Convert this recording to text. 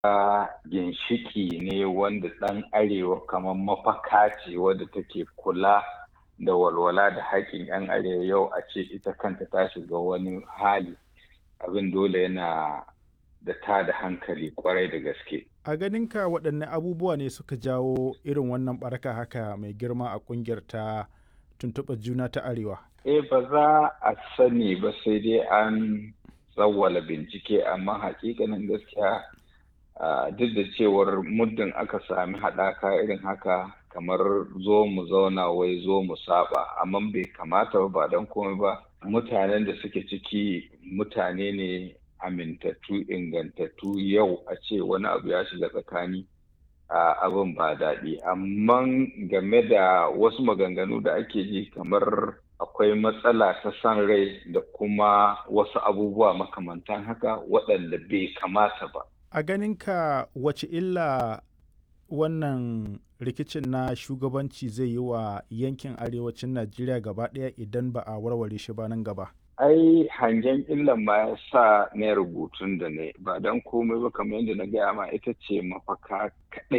ginshiki ne wanda ɗan arewa kamar mafaka ce wadda take kula da walwala da haƙƙin 'yan arewa yau a ce ita kanta ta shiga wani hali abin dole yana da ta da hankali kwarai da gaske. A ganinka waɗanne abubuwa ne suka jawo irin wannan baraka haka mai girma a ƙungiyar ta tuntuɓar juna ta arewa? Eh ba za a sani ba sai dai an tsawwala bincike amma hakikanin gaskiya duk da cewar muddin aka sami haɗaka irin haka kamar zo mu zauna wai zo mu saba amma bai kamata ba ba don komai ba mutanen da suke ciki mutane ne amintattu ingantattu yau a ce wani abu ya shiga tsakani abin ba daɗi amma game da wasu maganganu da ake ji kamar akwai matsala ta san rai da kuma wasu abubuwa makamantan haka waɗanda bai kamata ba a ganinka wace illa wannan rikicin na shugabanci zai yi wa yankin arewacin najeriya gaba ɗaya idan ba a warware shi ba nan gaba ai hangen illan ma ya sa na rubutun da ne ba don komai ba kamar yadda na gaya ma ita ce mafaka kaɗai